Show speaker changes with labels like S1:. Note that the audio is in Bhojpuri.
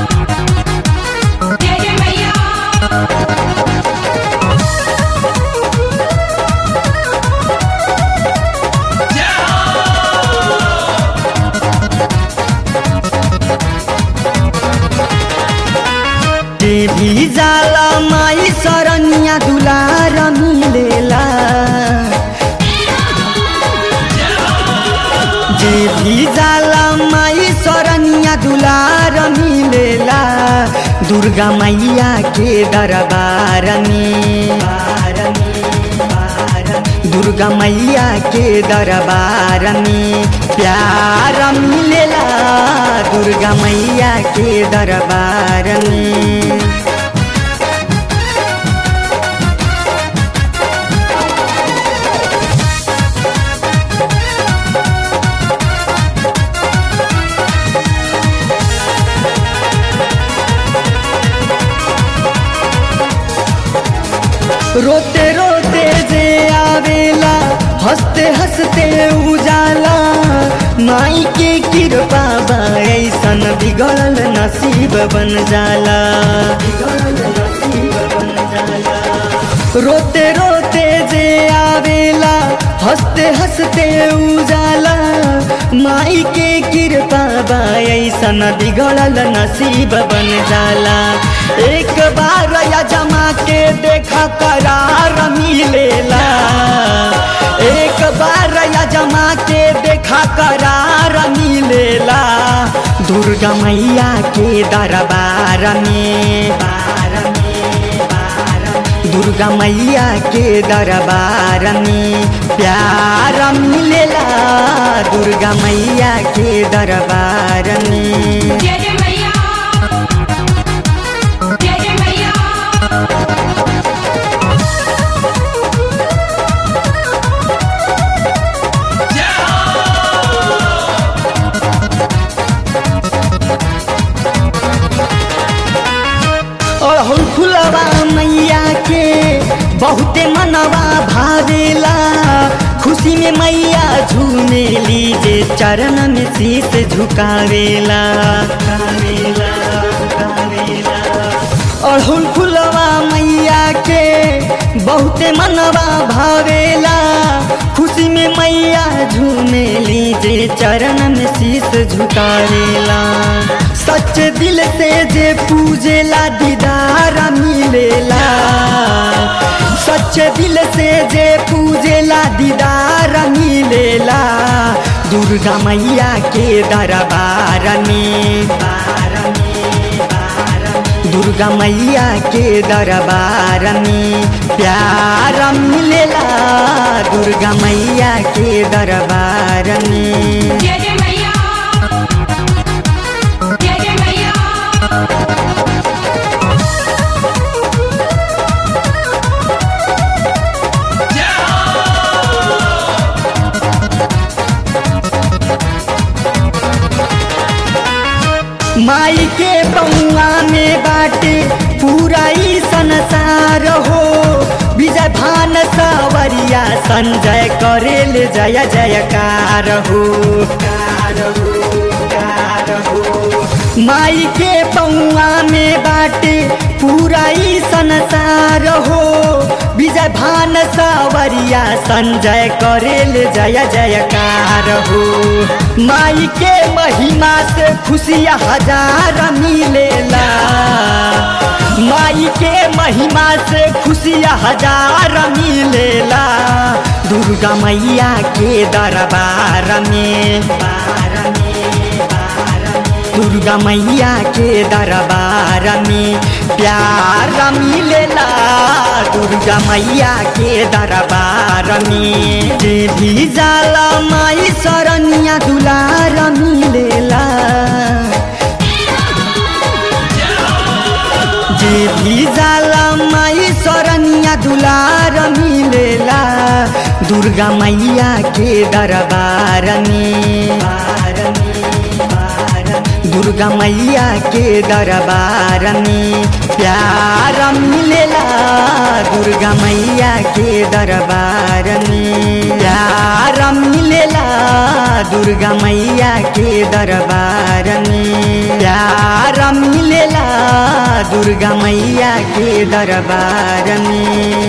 S1: जय जय मैया
S2: जे भी जाला माई सरनिया दुलार मिलेला जे भी जाला माई सरनिया दुलार मिलेला दुर्गा मैया के दरबार में दुर्गा मैया के दरबार में प्यार मिलेला दुर्गा मैया के दरबार में रोते रोते जे आवेला हंसते हंसते उजाला माई के कृपा बा ऐसन बिगड़ल नसीब बन जाला बिगड़ल नसीब बन जाला रोते रोते जे आवेला हंसते हंसते उजाला माई के कृपा बा ऐसन बिगड़ल नसीब बन जाला एक बार या जमा के देखा करार मिलेला एक बार या जमा के देखा करार मिलेला दुर्गा मैया के दरबार में बार में बार में। दुर्गा मैया के दरबार में प्यार मिलेला दुर्गा मैया के दरबार में
S1: जय जय मैया जय जय मैया
S2: अड़हुल फुलवा मैया के बहुते मनवा भावेला खुशी में मैया झूमे लीजे चरण में शीश झुकावेला झुकावेला, झुकावेला। अड़हुल फुलवा मैया के बहुते मनवा भावेला खुशी में मैया झूमे लीजे चरण में शीश झुकावेला सच दिल से जे पूजेला दीदार मिलेला सच दिल से जे पूजेला दीदार मिलेला दुर्गा मैया के दरबार में बार में, बार में। दुर्गा मैया के दरबार में प्यार मिलेला दुर्गा मैया के दरबार में
S1: जय जय मैया जय जय मैया
S2: माई के बउआ में बाटे पूरा ही संसार हो विजय भान सावरिया संजय करेल जय जयकार हो कार हो, कार हो। माई के बउआ में बाटे पूरा ही संसार हो विजय भान सावरिया संजय करेल जय जयकार हो माई के महिमा से खुशियाँ हजार मिलेला माई के महिमा से खुशियाँ हजार मिलेला दुर्गा मैया के दरबार में बार में, बार में। दुर्गा मैया के दरबार में प्यार मिलेला दुर्गा मैया के दरबार में जे भी जाला माई सरनिया दुलार मिलेला जे भी जाला माई सरनिया दुलार मिलेला दुर्गा मैया के दरबार में बार में, बार में। दुर्गा मैया के दरबार में प्यार मिलेला दुर्गा मैया के दरबार में प्यार मिलेला दुर्गा मैया के दरबार में प्यार मिले दुर्गा मैया के दरबार में